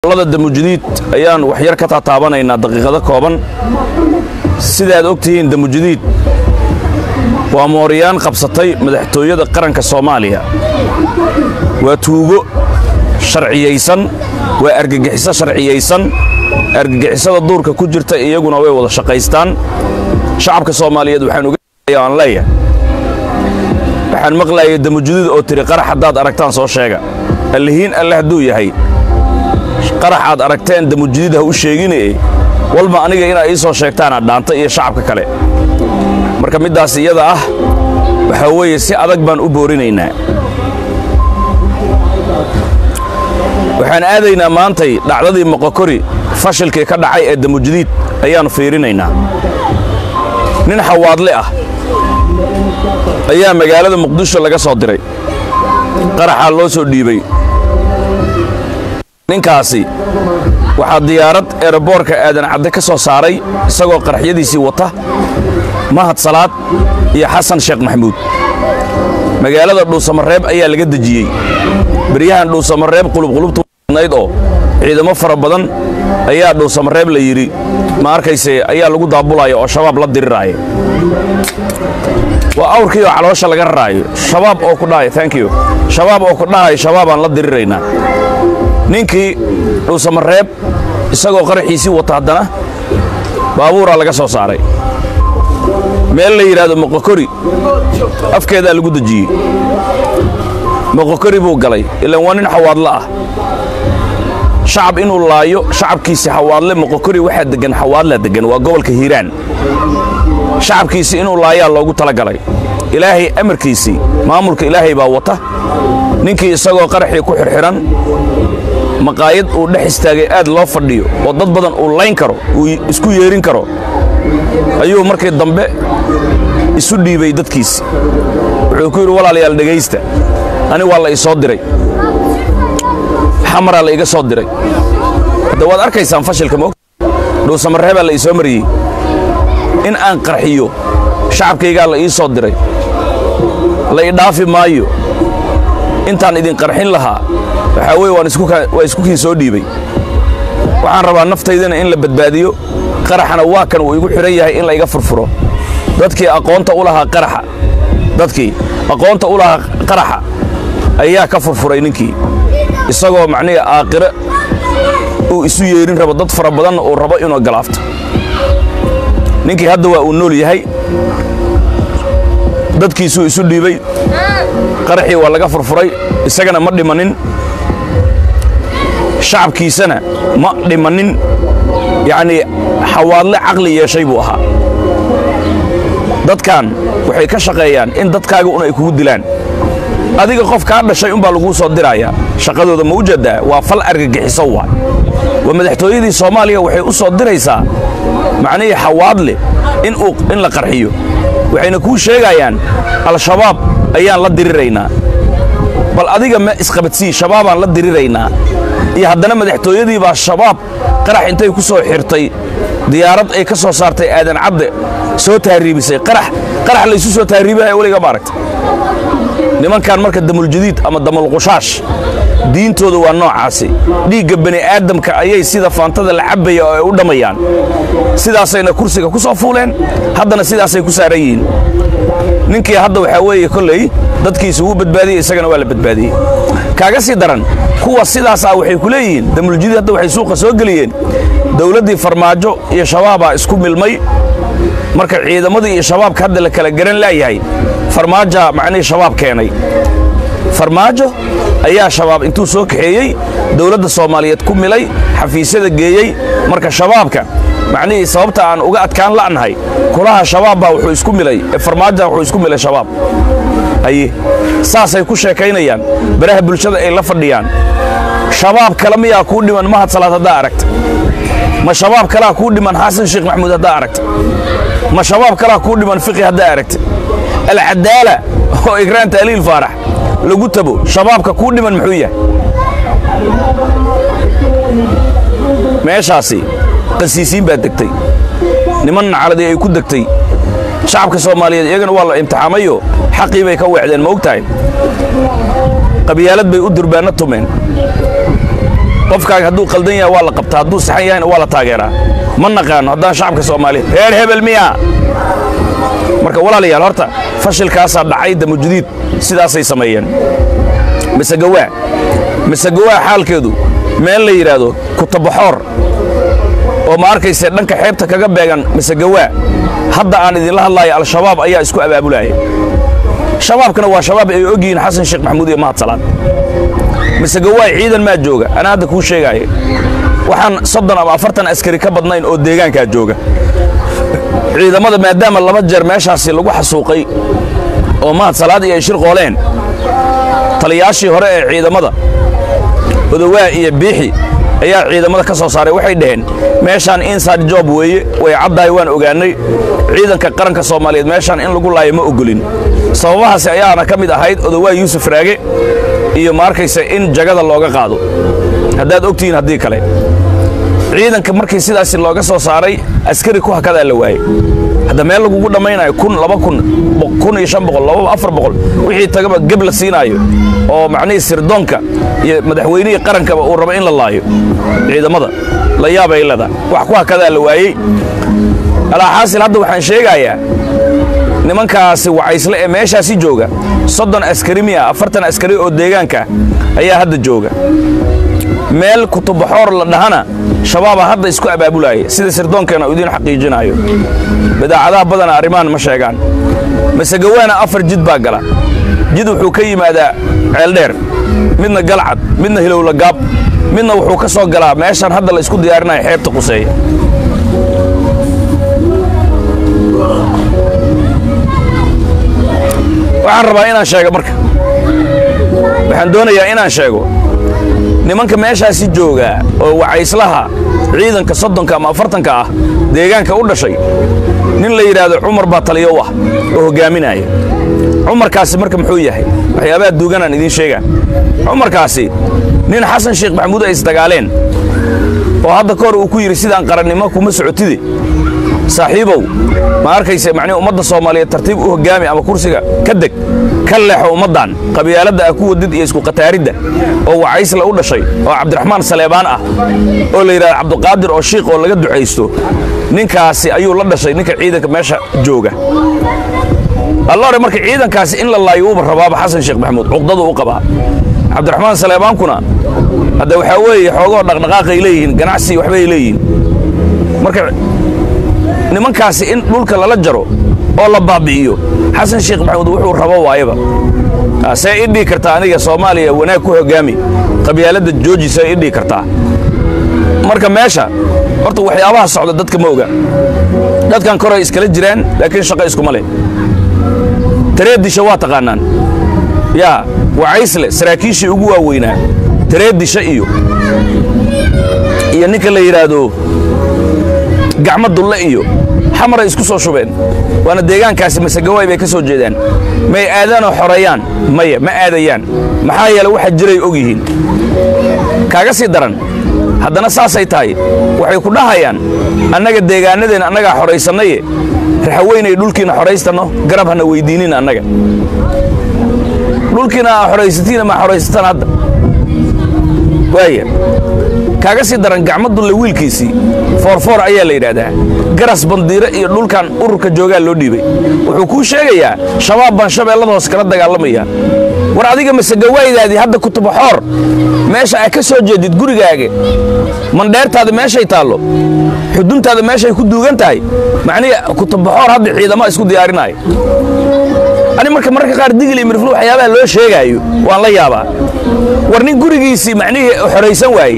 lada damujadiid ayaan waxyar ka taataabanaynaa daqiiqado kooban sidaad og tihiin damujadiid waa mooriyaan qabsatay madaxtooyada qaranka soomaaliya waa tuugo sharciyaysan waa argagixiso sharciyaysan argagixisada duurka ku jirta iyaguna way wada shaqaystaan shacabka soomaaliyeed waxaan uga aan leeyahay waxaan maqlayay damujadiid oo tiri qarax haddaad aragtaan soo sheega allihiin alle hadduu yahay qarax aad aragteen damujadiid ha u sheegine walba aniga inaad ii soo sheegtaanaad dhaanta iyo shacabka kale marka middaas iyada ah waxaa weeye si adag baan u boorinaynaa waxaan aadaynaa maantay dhacdadii moqokori fashilkii ka dhacay ee damujadiid ayaannu fiirinaynaa nin xawaadle ah ayaa magaalada muqdisho laga soo diray qaraxaa loo soo dhiibay ninkaasi waxaa diyaarad eeraboorka aadan cadde ka soo saaray isagoo qaraxyadiisii wata mahad salaad iyo xasan sheekh maxamuud magaalada dhuusamareeb ayaa laga dejiyey beryahan dhuusamareeb qulubqulubtanayd oo ciidamo fara badan ayaa dhuusamareeb la yidhi ma arkayse ayaa lagu daabulaya oo shabaab la diriraaya waa awrkii oo caloosha laga raraayo shabaab oo ku dhahay thank you shabaab oo ku dhahay shabaabaan la diriraynaa ninkii dhuusamareeb isagoo qaraxiisii wata haddana baabuuraa laga soo saaray meel la yidhaahdo moqokori afkeedaa lagu dejiyey moqokori buu galay ilaan waa nin xawaadle ah shacab inuu laayo shacabkiisi xawaadle moqokori waxaa deggan xawaadlaa deggan waa gobolka hiiraan shacabkiisi inuu laayaa loogu talagalay ilaahay amarkiisii maamulka ilaahay baa wata ninkii isagoo qaraxii ku xirxiran maqaayad uu dhex istaagay aad loo fadhiyo oo dad badan uu layn karo uu isku yeerin karo ayuu markii dambe isu dhiibay dadkiisi wuxuu ku yidhi walaalayaal dhegaysta ani waa la ii soo diray xamaraa la iga soo diray hadda waad arkaysaan fashilka moog dhuusamareebaa la ii soo mariyey in aan qarxiyo shacabkaygaa la ii soo diray la ii dhaafi maayo intaan idin qarxin lahaa waxaa weye waa isku kiin soo dhiibay waxaan rabaa naftaydana in la badbaadiyo qaraxana waa kan uu igu xidhan yahay in la iga furfuro dadkii aqoonta u lahaa qaraxa dadkii aqoonta u lahaa qaraxa ayaa ka furfuray ninkii isagoo macnihii aakhire uu isu yeerin rabo dad fara badanna uu rabo inuu galaafto ninkii hadda waa uu nool yahay dadkiisuu isu dhiibay qaraxii waa laga furfuray isagana ma dhimanin shacabkiisana ma dhimanin yacnii xawaadle caqli yeeshay buu ahaa dadkan waxay ka shaqeeyaan in dadkaaga un ay kugu dilaan adiga qof kaa dhashay unbaa laguu soo dirayaa shaqadooda ma u jeedaa waa fal argagixiso waay waa madaxtooyadii soomaaliya waxay u soo diraysaa macnihii xawaadle in la qarxiyo waxayna kuu sheegayaan al-shabaab ayaan la diriraynaa bal adiga ma isqabadsii shabaabaan la diriraynaa iyo haddana madaxtooyadii baa shabaab qarax intay ku soo xirtay diyaarad ay ka soo saartay aadan cadde soo tahriibisay qarax qarax laysu soo tahriibinaya weliga maaragta nimankan marka damuljadiid ama damulqushaash diintooda waa noocaasi dhiigga bani aadamka ayay sida faantada la cabbaya oo ay u dhammayaan sidaasayna kursiga ku soo fuuleen haddana sidaasay ku saaran yihiin ninkii hadda waxaa weeye kolley dadkiisa wuu badbaadiyey isagana waa la badbaadiyey kaaga sii daran kuwa sidaas ah waxay ku leeyihiin damuljadiid hadda waxay suuqa soo geliyeen dowladdii farmaajo iyo shabaabaa isku milmay marka ciidamadii iyo shabaabka hadda la kala garan laayahay farmaaja macnihii shabaab keenay farmaajo ayaa shabaab intuu soo kaxeeyey dowladda soomaaliyeed ku milay xafiisyada geeyey marka shabaabka macnihii sababta aan uga adkaan la'nahay kulaha shabaab baa wuxuu isku milay farmaaja wuxuu isku milay shabaab haye saasay ku sheekaynayaan baraha bulshada ay la fadhiyaan shabaab kale miyaa kuu dhiman mahad salaad haddaa aragta ma shabaab kalaa kuu dhiman xasan sheekh maxamuud haddaa aragta ma shabaab kalaa kuu dhiman fiqi haddaa aragta alcadaala oo igraan taaliil faarax lagu tabo shabaabka kuu dhiman muxuu yahay meeshaasi qasiisiin baa degtay niman nacaladii ay ku degtay shacabka soomaaliyeed iyagana waa la imtixaamayo xaqii bay ka weecdeen ma og tahay qabyaalad bay u durbaanno tumeen qofkaaga hadduu qaldan yahay waa la qabtaa hadduu saxan yahayna waa la taageeraa ma naqaano haddaan shacabka soomaaliya reer hebel miya marka walaalayaal horta fashilkaasaa dhacay damujudiid sidaasay sameeyeen misegawaa misegawaa xaalkeedu meel la yidhaahdo kutabaxoor oo ma arkayse dhanka xeebta kaga beegan misegawaa hadda aan idinla hadlaayo al-shabaab ayaa isku abaabulaya shabaabkana waa shabaab ay og yihiin xasan sheekh maxamuud iyo mahad salaad misegawaa ciidan maa jooga anaa hadda kuu sheegaayo waxaan soddon ama afartan askari ka badnayn oo deegaankaa jooga ciidamada maadaama laba jeer meeshaasi lagu xasuuqay oo mahad salaad iyo ay shir qooleen taliyaashii hore ee ciidamada odowaa iyo biixi ayaa ciidamada ka soo saaray waxay dhaheen meeshaan inside job weeye way caddahay waan ogaannay ciidanka qaranka soomaaliyeed meeshaan in lagu laayo ma ogolin sababahaasi ayaana ka mid ahayd odowaa yuusuf raage iyo ma arkaysa in jagada looga qaado haddaad ogtihiin haddii kale ciidanka markii sidaasi looga soo saaray askari ku hakadaa la waayey hadda meel lagugu dhammaynayo kun laba kun kun iyo shan boqol lababa afar boqol wixii tagaba geb la siinaayo oo macnihii sirdoonka iyo madaxweynihii qarankaba uu rabo in la laayo ciidamada la yaabay leda wax ku hakadaa la waayey alaaxaasil hadda waxaan sheegayaa nimankaasi wacaysle ee meeshaasi jooga soddon askari miya afartan askari oo deegaanka ayaa hadda jooga meel kutubaxoor la dhahana shabaaba hadda isku abaabulaaya sida sirdoonkeena uu idiin xaqiijinaayo badaacadaha badana arrimahan ma sheegaan masegawaana afar jid baa gala jid wuxuu ka yimaadaa ceeldheer midna galcad midna hilowla gaab midna wuxuu ka soo galaa meeshaan hadda la isku diyaarinayo xeebta quseeya waxaan rabaa inaan sheego marka waxaan doonayaa inaan sheego nimanka meeshaasi joogaa oo wacayslaha ciidanka soddonka ama afartanka ah deegaanka u dhashay nin la yidhaahdo cumar baa taliyo ah oo hoggaaminaya cumarkaasi marka muxuu yahay waxyaabaha duuganaan idiin sheegaa cumarkaasi nin xasan sheekh maxamuud ay isdagaaleen oo hadda ka hor uu ku yidhi sidaan qarannimo kuma socotide saaxiibow ma arkayse macnihi ummadda soomaaliyeed tartiib u hoggaami ama kursiga ka deg ka leexo ummaddan qabyaaladda ah ku wadid iyo isku qataaridda oo wacaysla u dhashay oo cabdiraxmaan saleebaan ah oo la yidhahdo cabduqaadir oo shiiq oo laga ducaysto ninkaasi ayuu la dhashay ninka ciidanka meesha jooga allore marka ciidankaasi in la laayo uuba rabaaba xasan sheekh maxamuud cuqdadu u qabaa cabdiraxmaan saleebaankuna hadda waxaa weeye xoogoo dhaqdhaqaaqay leeyihiin ganacsi waxbay leeyihiin marka nimankaasi in dhulka lala jaro oo la baabi'iyo xasan sheekh maxamuud wuxuu rabo waayaba see ii dhihi kartaa aniga soomaaliya wanaag ku hoggaami qabyaaladda jooji see ii dhihi kartaa marka meesha horta waxyaabaha socda dadka ma oga dadkan koray iskala jiraan laakiin shaqo iskuma leh tareeddisha waa taqaannaan yaa wacaysle saraakiishii ugu waaweynaa tareeddisha iyo iyo ninka la yidhaahdo gacmo dulle iyo xamaray isku soo shubeen waana deegaankaasi masegawaay bay ka soo jeedaan may aadaanoo xoreeyaan maya ma aadayaan maxaa yeele waxa jiray og yihiin kaaga sii daran haddana saasay tahay waxay ku dhahayaan annaga deegaanadeenna annagaa xoraysannaye raxaweynay dhulkiina xoraystanno garab hana weyddiinin annaga dhulkiina aa xoraysatiina ma xoraysataan hadda waaya kaaga sii daran gacmo dulle wiilkiisii foorfoor ayaa la yidhaahdaa garas bandiire iyo dhulkan ururka joogaa loo dhiibay wuxuu kuu sheegayaa shabaab baan shabeellada hoos kala dagaalamaya war adiga masegawaydaadii hadda kutubaxoor meesha ay ka soo jeedid gurigaaga mandheertaada meeshay taallo xuduntaada meeshay ku duugan tahay macnihi kutubaxoor hadda ciidama isku diyaarinaayo ani marka mararka qaar digli mirflu waxyaabaha loo sheegaayo waan la yaabaa war nin gurigiisii macnihii xoraysan waaye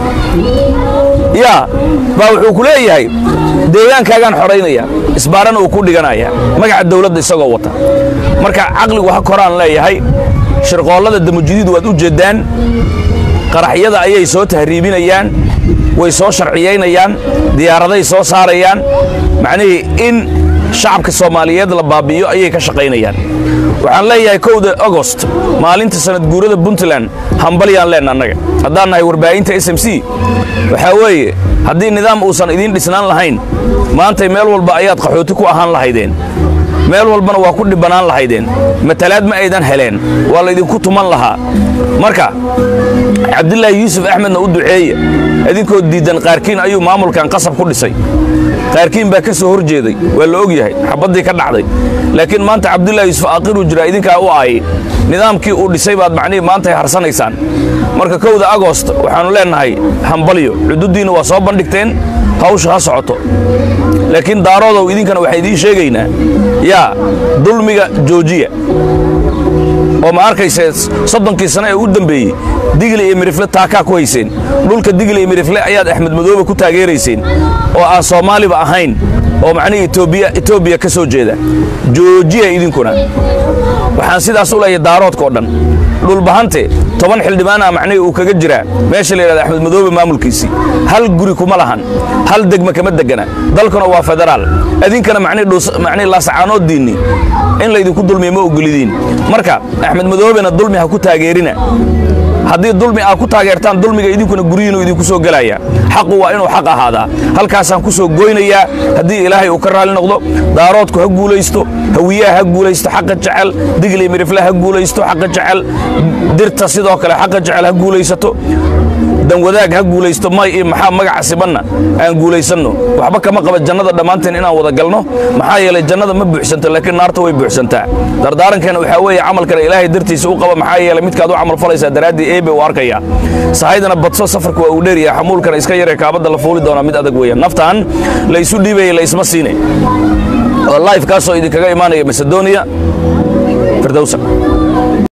yaa baa wuxuu ku leeyahay deegaankaagaan xoraynaya isbaarana uu ku dhiganaya magaca dawladda isagoo wata marka caqligu ha koraan leeyahay shirqoollada damujidiid waad u jeeddaan qaraxyada ayay soo tahriibinayaan way soo sharciyaynayaan diyaaraday soo saarayaan macnihii in shacabka soomaaliyeed la baabi'iyo ayay ka shaqaynayaan waxaan leeyahay kowda agost maalinta sanad guurada puntland hambalyaan leenna annaga haddaan nahay warbaahinta s m c waxaa weeye haddii nidaam uusan idiin dhisnaan lahayn maantay meel walba ayaad qaxooti ku ahaan lahaydeen meel walbana waa ku dhibbanaan lahaydeen matalaad ma aydan heleen waa laydinku tuman lahaa marka cabdilaahi yuusuf axmedna u duceeye idinkoo diiddan qaarkiin ayuu maamulkan qasab ku dhisay qaarkiin baa ka soo hor jeeday waa la og yahay xabaddii ka dhacday laakiin maanta cabdilaahi yuusuf aaqiruu jiraa idinkaa u aayay nidaamkii uu dhisay baad macnihii maantay harsanaysaan marka kowda agost waxaannu leennahay hambalyo cududdiinna waa soo bandhigteen hawsha ha socoto laakiin daaroodow idinkana waxaan idiin sheegaynaa yaa dulmiga joojiya oo ma arkayse soddonkii sane ee u dembeeyey digli iyo mirifle taakaa ku hayseen dhulka digli iyo mirifle ayaad axmed madoobe ku taageerayseen oo aan soomaaliba ahayn oo macnihii etoobiya ka soo jeeda joojiya idinkuna waxaan sidaas u leeyahay daaroodka oo dhan dhulbahante toban xildhibaana macnihii uu kaga jiraa meesha la yidhahda axmed madoobe maamulkiisii hal guri kuma lahan hal degma kama degana dalkuna waa federaal idinkana macnihii laasacaanooddiinni in laydinku dulmiya ma ogolidiin marka axmed madoobena dulmi ha ku taageerina haddii dulmi aad ku taageertaan dulmiga idinkuna guryihiinu idinku soo gelaya xaqu waa inuu xaq ahaadaa halkaasaan ku soo goynayaa haddii ilaahay uu ka raalli noqdo daaroodku ha guulaysto hawiyaha ha guulaysto xaqa jecel digli mirifle ha guulaysto xaqa jecel dirta sidoo kale xaqa jecel ha guulaysato danwadaag ha guulaysto may iyo maxaa magaca sibanna aan guulaysanno waxba kama qaba jannada dhammaanteen inaan wada galno maxaa yeelay jannada ma buuxsanto laakiin naarta way buuxsantaa dardaarankeena waxaa weeye camalkana ilaahay dartiisa u qaba maxaa yeelay midkaad u camal falaysaa daraaddii eebe u arkaya sahaydana badso safarka waa uu dheeryaha xamuulkana iska yaree kaabadda la fuuli doonaa mid adag weeyaan naftaan la isu dhiibaya la isma siine oo life kaasoo idinkaga imaanaya macedonia firdowsa